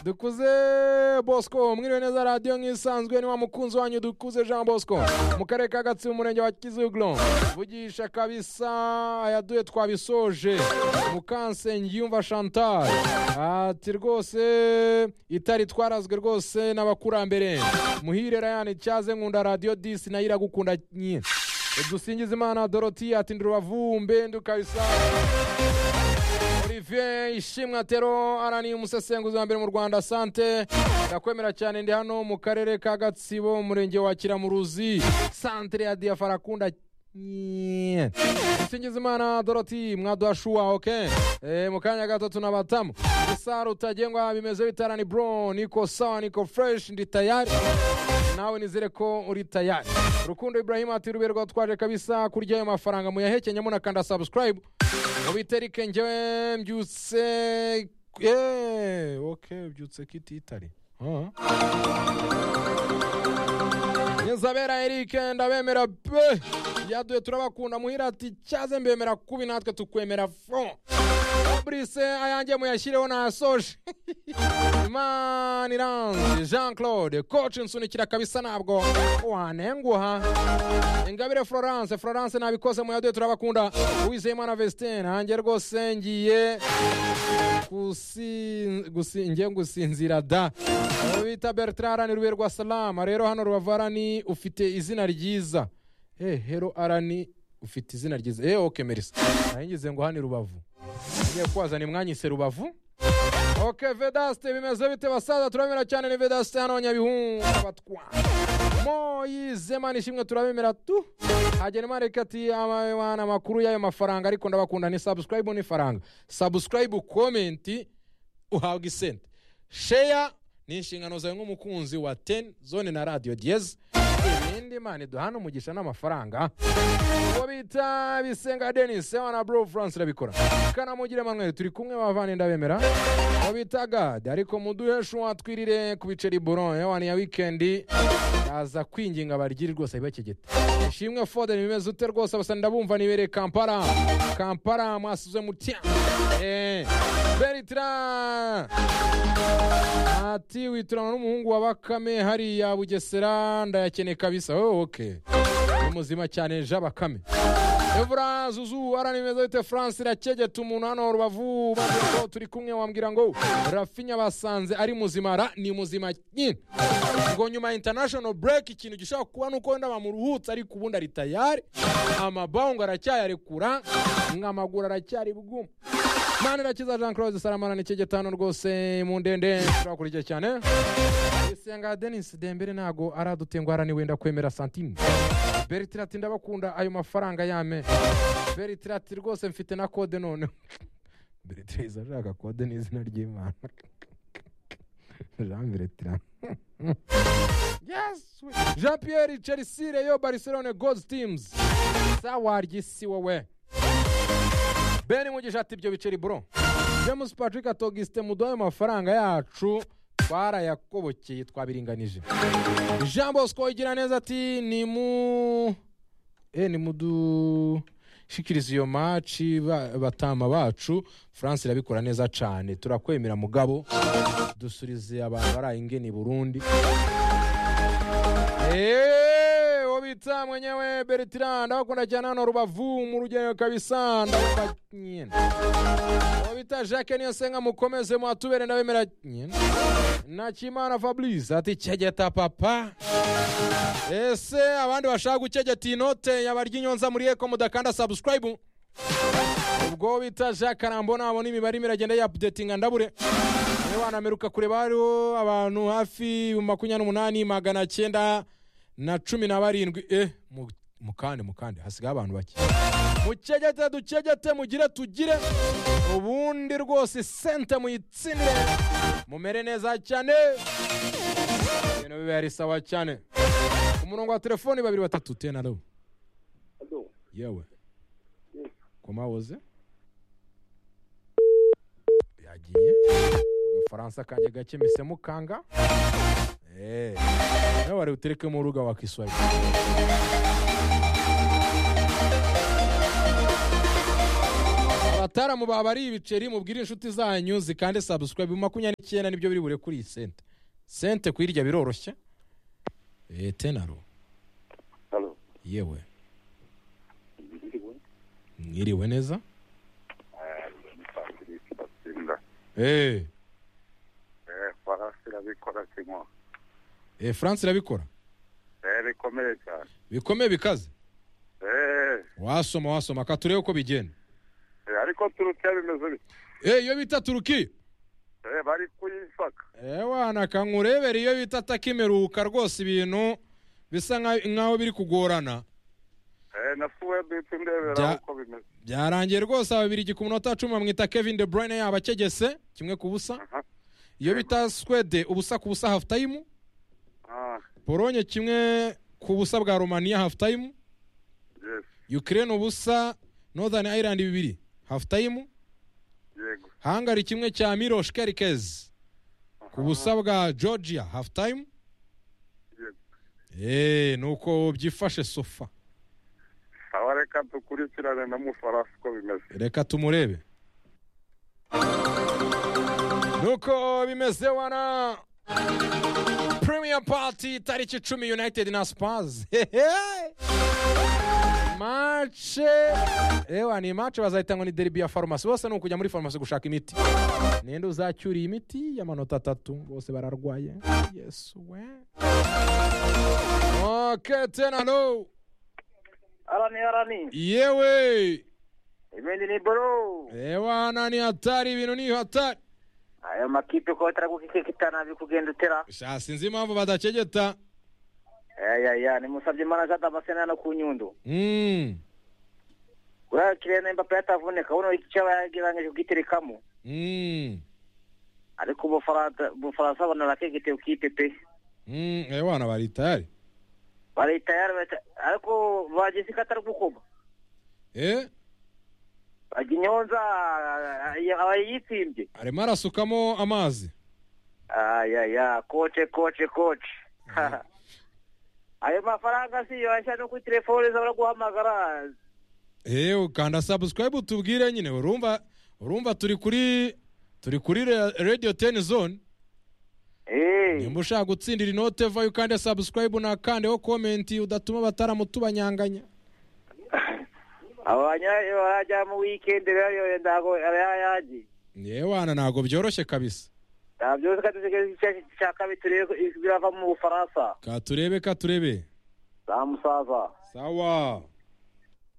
dukuze bosco mwiriwe neza radiyo nk'isanzwe ni wa mukunzi wanyu dukuze jean bosco mu karere ka gatsibo umurenge wa kiziguro vugisha kabisa ayaduye twabisoje mukansengiyumva chantal ati rwose itari twarazwe rwose n'abakurambere muhire rayani cyaze nkunda radiyo disi nayo iragukunda nyine dusingize imana doroti ati ndirubavu mbendu kabisa olivier ishimwe atero araniye umusesenguzi wa mbere mu rwanda sante ndakwemera cyane ndi hano mu karere ka gatsibo umurenge wa kiramuruzi santere ya diyafarakunda nyine dusingize imana doroti mwaduhashuwa oke Eh, mu kanya gato tunabatamu isa rutagengwa bimeze bitarani bro niko sawa niko fresh ndi tayari nawe nizere ko uri tayari rukundo ibrahim ati ruberwa twaje kabisa kurya ayo mafaranga muyahekenya munakanda subscribe mubiterike njyewe mbyutse Eh, ok mbyutse kititari Ah. nyezabera eric ndabemera pe yaduye turabakunda muhira ati cyaze mbemera kubi natwe tukwemera fo fabrice ayanjye muyashyireho nasoje imana iranze jean claude coach nsunikira kabisa ntabwo wanenguha ingabire florence florence nabikoze muyaduye turabakunda uwizeyimana vestin nanjye rwose ngiye gusi- gusi- ngiye gusinzira da abo bita bertrand arani rube rwa salama rero hano rubavu arani ufite izina ryiza Eh, hero arani ufite izina ryiza eee oke merisa nahingize ngo hano i rubavu ngiye kuhazana imwanyise rubavu oke vedaste bimeze bite basaza turabemera cyane ni vedaste hano nyabihungu abatwa moyize mani ishimwe turabemera tu hagenimana reka ati amabana amakuru y'ayo mafaranga ariko ndabakunda ni subscribe n'ifaranga subscribe komenti uhabwa isente sheya ni inshingano zawe nk'umukunzi wa teni zone na radiyo diyeze ibindi imana iduhana umugisha n'amafaranga uwo bita bisenga denis sewa na bro france irabikora kanamugire manuel turi kumwe bavana ndabemera uwo bita gade ariko muduhe shuwa twirire ku biceri boron yewa ni ya wikendi yaza kwinginga abarigiri rwose bakegeta ishimwe foden bimeze ute rwose basa ndabumva nibereye kampala kampala mwasize mutya Eh, bertrand ati witurana n'umuhungu wa bakame hariya bugesera ndayakeneye kabisa oh, okay ni muzima cyane jean bakame evura zuzu arani meza bite france irakegeta umuntu hano rubavu bagira ngo turi kumwe wambwira ngo rafinya basanze ari muzima ra ni muzima nyine ngo nyuma ya international break ikintu gishobora kuba nuko wenda bamuruhutse ariko ubundi ari tayari amabawungu aracyayarekura amaguru aracyari bwuma mani irakiza jean claude saramana ni icyegetano rwose mu ndende turakurya cyane isenga denis dembere ntago aradutenguha arani wenda kwemera santime bertira ati ndabakunda ayo mafaranga yame bertira ati rwose mfite na kode noneho bertira iza ashaka kode n'izina ry'imana jean bertira yes we- jean pierre chelsea reyo barcelone goals teams sawaryi si wowe ben mugisha ati ibyo biceri bro james patrick atogiste muduha ayo mafaranga yacu twarayakobokeye twabiringanije jean bosco igira neza ati ni mu eh, ni mudushikiriza iyo maci ba- batama bacu france irabikora neza cyane turakwemera mugabo dusurize abantu baraye ingeni burundi Eh, uwo bita mwenyewe bertrand ndabakunda cyane hano rubavu mu rugendo kabisa ndabumva nyine uwo bita jacques niyosenga mukomeze muhatubere ndabemera nyine nakimana fabrice ati cyegeta papa ese abandi bashaka gucyegeta inote yabarya inyonza muri eko mudakanda subscribe ubwo bita jacques karambo nabona imibare irimo iragenda yapudetinga ndabure niba wanameruka kureba hariho abantu hafi makumyabiri n'umunani magana cyenda na cumi na barindwi eh mu- mukande mukande hasigaye abantu bake mucegete ducegete mugire tugire ubundi rwose sente muyitsinire mumere neza cyane ibintu biba ari sawa cyane ku murongo wa telefoni babiri batatu tenaro Hello. yewe Yes. komawoze yagiye agafaransa kanjye gake mise mukanga Eh. nawe wari butereke mu ruga wakiswahili bataramu baba ari ibiceri mubwire inshuti zanyu zikande sabusikarayibu makumyabiri n'icyenda nibyo biri bure kuri iyi sente sente kuyirya biroroshye eee tenaro halo yewe ndiriwe mwiriwe neza Eh, ni patrick batsinda eee Eh, faransa irabikora kimwe eee france irabikora Eh, bikomeye cyane bikomeye bikaze Eh, wasoma wasoma ka turebe uko bigenda eh, ariko turukiya bimeze bite eee iyo bita turuki Eh, bari kuyifaka ewana kankurebere iyo bita atakimeruka rwose ibintu bisa nka- nkaho biri kugorana Eh, na suwediti ndebera Bya- uko bimeze byarangiye rwose ababirigi ku minota cumi bamwita kevin de bruyne yaba akegese kimwe ku busa Aha. iyo bita swede ubusa ku busa hafu tayimu Ah, polonye kimwe ku busa bwa romaniya hafu tayimu yes ukraine ubusa northern ireland bibiri hafu tayimu yego hangari kimwe cya mirosh kerikez ku busa bwa georgia hafu tayimu yego eee ni uko byifashe sofa aho reka dukurikirane na mufaransa uko bimeze reka tumurebe nuko bimeze wana premier party tariki icumi united na spars mace ewa ni mace bazahita ngo ni deribi ya farumasi bose ni ukujya muri farumasi gushaka imiti ninde uzacyuriye imiti y'amanota atatu bose bararwaye yesu we ok tenalo arani arani yewe ibindi ni boro ewa nani hatari ibintu ni hatari ayo makipe uko bataragukisikitana bikugenda utera sha sinzi impamvu badacegeta ayaya nimusabye imana zadamasena no ku nyundo Mm, uriya kirene mbappe yatavunika uno icyo bagirangije kugiterekamo mm, ariko ubufaransa ubufaransa bona rakegete ukipe pe mm, ewana bari tayari bari tayari bata- ariko bagize ko atari gukoma Eh, bajya inyonza aba yitsimbye arimo arasukamo amazi ayaya koce koce koce ayo mafaranga si yo ashya no kuri telefone z'abaguhamagara Eh, ukanda subscribe utubwire nyine urumva urumva turi kuri turi kuri Ra- radio 10 zone eee nimba ushaka gutsindira inote vayo ukande subscribe nakandeho comment udatuma abataramu tubanyanganya abanya barajya mu wikendi rero ntabwo aba yayagiye yewana ntabwo byoroshye kabisa nta byose kadusigaye cya kabiri turebe ko birava mu bufaransa katurebe katurebe za musaza sawa